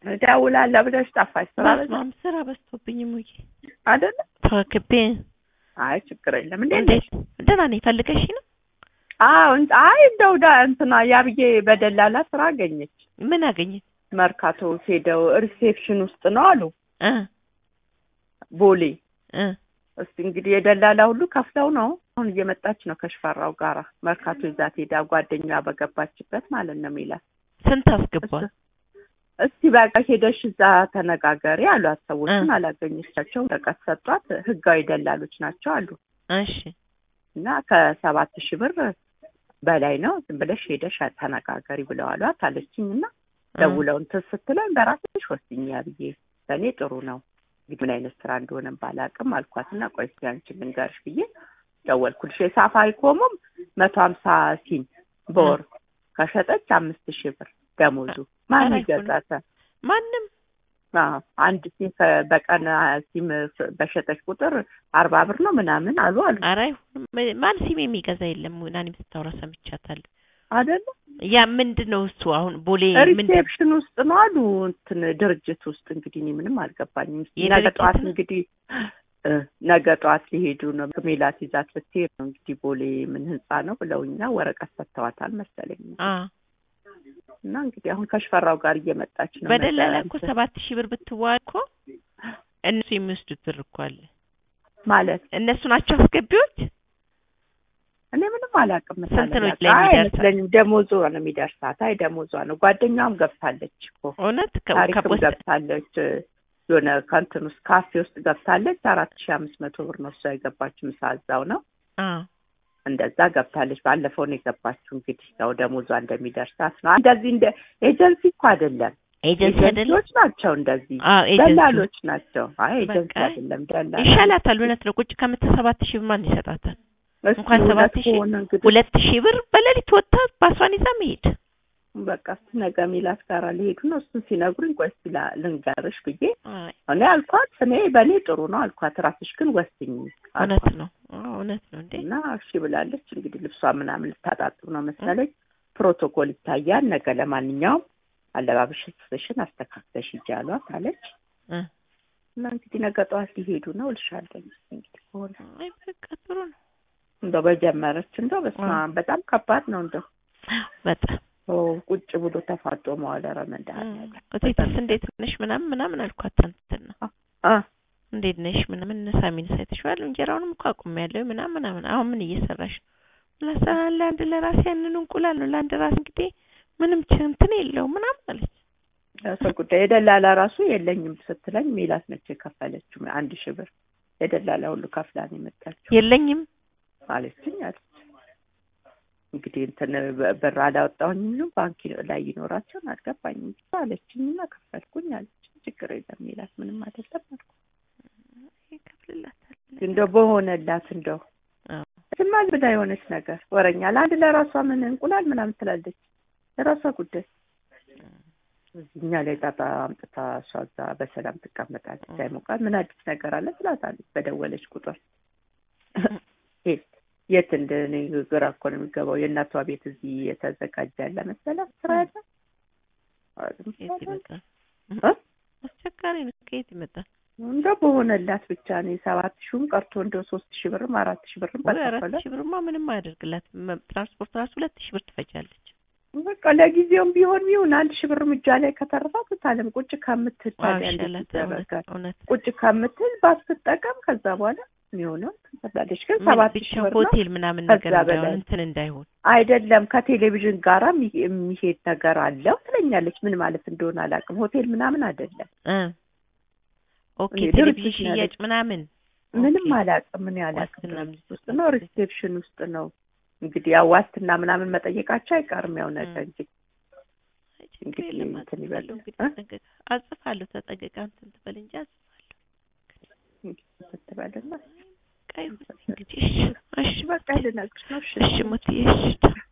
እደውላለሁ ብለሽ ጠፋሽ። ስራ በዛ በስመ አብ ስራ በዝቶብኝ ሙዬ አይደለ? ተዋክቤ አይ ችግር የለም። እንዴት እንዴት ነሽ? ደህና ነኝ። ፈልገሽ ነው? አዎ እንት- አይ እንደው ዳ እንትና ያብዬ በደላላ ስራ አገኘች። ምን አገኘት? መርካቶ ሄደው ሪሴፕሽን ውስጥ ነው አሉ እ ቦሌ። እ እስቲ እንግዲህ የደላላ ሁሉ ከፍለው ነው አሁን እየመጣች ነው ከሽፈራው ጋራ መርካቶ ይዛት ሄዳ ጓደኛዋ በገባችበት ማለት ነው የሚላት ስንት አስገባል? እስቲ በቃ ሄደሽ እዛ ተነጋገሪ አሏት። ሰዎችን እ። አላገኘቻቸውም። ወረቀት ሰጧት። ህጋዊ ደላሎች ናቸው አሉ እሺ እና ከሰባት ሺህ ብር በላይ ነው ዝም ብለሽ ሄደሽ ተነጋገሪ ብለዋሏት አለችኝ። እና ደውለው እንትን ስትለኝ በራስሽ ወስኛ ብዬ ለእኔ ጥሩ ነው እንግዲህ ምን አይነት ስራ እንደሆነ ባላቅም አልኳትና ቆይ እስኪ አንቺን ልንገርሽ ብዬ ደወልኩልሽ። የሳፋሪኮሙም መቶ ሀምሳ ሲም በወር ከሸጠች አምስት ሺህ ብር ደሞዙ ማን ኧረ ይገዛታል? ማንም አዎ አንድ ሲም ከ- በቀን አ- ሲም ፍ- በሸጠች ቁጥር አርባ ብር ነው ምናምን አሉ አሉ ኧረ አይሆንም። ማን ሲም የሚገዛ የለም። ናኒ ስታወራ ሰምቻታለሁ። አይደለ ያ ምንድን ነው እሱ አሁን ቦሌ ምንድን ሪሴፕሽን ውስጥ ነው አሉ እንትን ድርጅት ውስጥ እንግዲህ እኔ ምንም አልገባኝም። እስኪ ነገ የድርጅት ጠዋት ነው? እንግዲህ እ፣ ነገ ጠዋት ሊሄዱ ነው ሜላት ይዛት ልትሄድ ነው እንግዲህ ቦሌ ምን ህንጻ ነው ብለውኛ ወረቀት ሰጥተዋታል መሰለኝ አ እና እንግዲህ አሁን ከሽፈራው ጋር እየመጣች ነው በደላላ ነገ እኮ እንትን ሰባት ሺህ ብር ብትዋል እኮ እነሱ የሚወስዱት ብር እኮ አለ። ማለት እነሱ ናቸው አስገቢዎች። እኔ ምንም አላውቅም። ስንት ነው መሰለኝ። ላይ አይ የሚደርሳት? አይመስለኝም። ደሞዟ ነው የሚደርሳት። አይ ደሞዟ ነው። ጓደኛዋም ገብታለች እኮ እውነት ከ- ታሪክም ከፖስታ ገብታለች። የሆነ ከእንትን ውስጥ ካፌ ውስጥ ገብታለች። አራት ሺህ አምስት መቶ ብር ነው እሷ የገባችው። ምሳ እዛው ነው አ እንደዛ ገብታለች። ባለፈው ነው የገባችው። እንግዲህ ያው ደሞዟ እንደሚደርሳት ነው። እንደዚህ እንደ ኤጀንሲ እኮ አይደለም፣ ኤጀንሲ አይደለም። ኤጀንሲዎች ናቸው። እንደዚህ አዎ ኤጀንሲ ደላሎች ናቸው። አይ ኤጀንሲ በቃ አይደለም፣ ደላላ ይሻላታል። እውነት ነው። ቁጭ ከምት ሰባት ሺህ ብር ማን ይሰጣታል? እስኪ እንኳን እውነት ሰባት ሺህ ከሆነ እንግዲህ ሁለት ሺህ ብር በሌሊት ወጥታ ባሷን ይዛ መሄድ በቃ እስኪ ነገ ሚላት ጋር ሊሄዱ ነው። እሱን ሲነግሩኝ ቆይ እስኪ ላ- ልንገርሽ ብዬ አይ እኔ አልኳት። እኔ በእኔ ጥሩ ነው አልኳት። ራስሽ ግን ወስኝ እውነት አልኳት። ነው። አዎ እውነት ነው እንዴ እና እሺ ብላለች። እንግዲህ ልብሷ ምናምን ልታጣጥብ ነው መሰለኝ። ፕሮቶኮል ይታያል ነገ። ለማንኛውም አለባበስሽን አስተካክለሽ ሂጂ አሏት አለች። እ እና እንግዲህ ነገ ጠዋት ሊሄዱ ነው እልሻለሁ። እንግዲህ ከሆነ አይ በቃ ጥሩ ነው። እንደው በጀመረች እንደው በስመ አብ በጣም ከባድ ነው። እንደው በጣም ኦ ቁጭ ብሎ ተፋጦ መዋል ኧረ መድኃኒዓለም እቴትስ እንዴት ነሽ ምናምን ምናምን አልኳት። እንትን ነው አ እንዴት ነሽ ምናምን ሳሚን ሳይተሽዋል እንጀራውንም እኮ አቁሜያለሁ ምናምን ምናምን አሁን ምን እየሰራሽ ነው? ለሰራ ለአንድ ለራሴ ያንን እንቁላል ነው ለአንድ ራስ እንግዲህ ምንም ች- እንትን የለው ምናምን አለች። ሰው ጉዳይ የደላላ ራሱ የለኝም ስትለኝ ሜላት ነች የከፈለችው አንድ ሺህ ብር የደላላ ሁሉ ከፍላ ነው የመጣችው የለኝም አለችኝ አለች። እንግዲህ እንትን በ- ብር አላወጣሁኝም ባንክ ላይ ይኖራቸውን አልገባኝም ብቻ አለችኝ እና ከፈልኩኝ አለች። ችግር የለም ሜላት ምንም አይደለም አልኩ። ይከፍልላታል። እንደው በሆነላት እንደው አዎ ዝማ ብላ የሆነች ነገር ወረኛ ለአንድ ለራሷ ምን እንቁላል ምናምን ትላለች። ለራሷ ጉዳይ እኛ ላይ ጣጣ አምጥታ እሷ እዛ በሰላም ትቀመጣለች። አይሞቃል ምን አዲስ ነገር አለ ትላታለች በደወለች ቁጥር የት የት እንደ እኔ ግራ እኮ ነው የሚገባው። የእናቷ ቤት እዚህ የተዘጋጀ ያለ መሰላት ስራ ያለ ከየት ይመጣል? እ? አስቸጋሪ ነው። ከየት ይመጣል? እንደው በሆነላት ብቻ እኔ ሰባት ሺህም ቀርቶ እንደው ሶስት ሺህ ብርም አራት ሺህ ብርም ወይ አራት በከፈለ ሺህ ብርማ ምንም አያደርግላት። ትራንስፖርት ራሱ ሁለት ሺህ ብር ትፈጃለች። በቃ ለጊዜውም ቢሆን ይሁን አንድ ሺህ ብርም እጇ ላይ ከተረፋት ታለም ቁጭ ከምትል አዎ ታዲያ እንዴት ይሻላታል። እውነት ይደረጋል? እውነት ቁጭ ከምትል ባትጠቀም ከዛ በኋላ የሚሆነው ትሰጣለች። ግን ምን ሰባት ብቻ ሺህ ብር ነው ሆቴል ምናምን ከዛ ነገር እንዳይሆን በላይ እንትን እንዳይሆን አይደለም ከቴሌቪዥን ጋራ የሚ- የሚሄድ ነገር አለው ትለኛለች። ምን ማለት እንደሆነ አላውቅም። ሆቴል ምናምን አይደለም እ ኦኬ እኔ ቴሌቪዥን ድርጅት ነው ሽያጭ ያለችው። ምናምን ምንም ኦኬ። አላውቅም። ምን አላውቅም። ዋስትና ድርጅት ውስጥ ነው ሪሴፕሽን ውስጥ ነው እንግዲህ ያው ዋስትና ምናምን መጠየቃቸው አይቀርም። ያው ነገ እ። እንጂ አይ ችግር እንግዲህ የለም እንትን አጽፋለሁ ይበል እንግዲህ እ? ተጠንቀቅ አጽፋለሁ ተጠንቀቅ እንትን ትበል እንጂ አጽፋለሁ እንግዲህ ስትበልና ቀይ እንግዲህ እሺ እሺ በቃ ልነግርሽ ነው። እሺ እሺ ሞትዬ እሺ